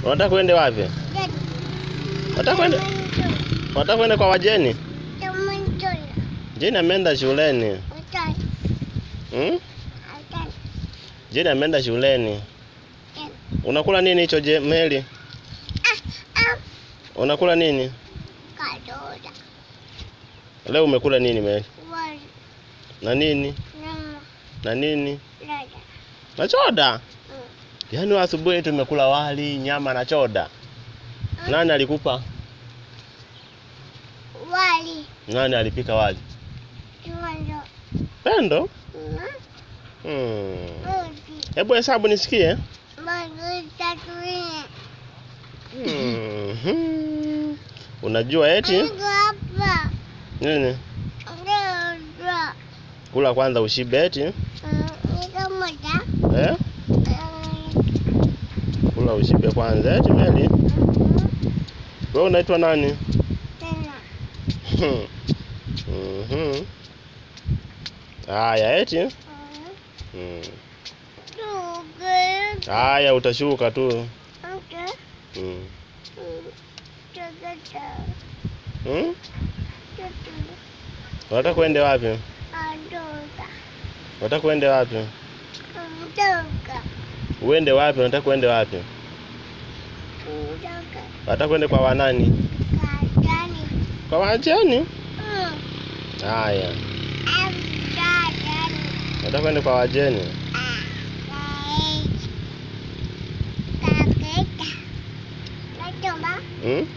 Unataka kwende wapi? Unataka kwende Unataka kwenda kwa wajeni? Jeni ameenda shuleni. Hmm? Jeni ameenda shuleni. Unakula nini hicho je, Meli? Unakula nini? Leo umekula nini Meli? Na nini? Na nini? Na choda. Yaani asubuhi tumekula wali, nyama na choda. Nani alikupa? Wali. Nani alipika wali? Kiwando. Pendo? Hmm. Hebu hesabu nisikie. Mbili, tatu, nne. Mhm. Unajua eti Niko hapa. nini? Ndio. Kula kwanza ushibe eti Niko moja. eh? Kula ushibe kwanza eti Meli. Wewe unaitwa nani? Tena. Mhm. Haya eti. Hmm. Tuge. Haya utashuka tu. Okay. Hmm. Tuge. Hmm? Tuge. Unataka kwende wapi? Adoka. Unataka kwende wapi? Adoka. Uende wapi? Unataka kwende wapi? Adoka. Unataka kwende kwa wanani? Kajani. Kwa wajeni? Mm. Haya. Kajani. Unataka kwenda kwa wajeni? Hmm?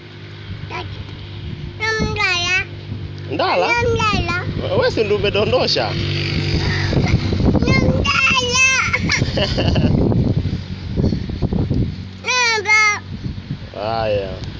Ndala? Wewe si ndio umedondosha? Haya.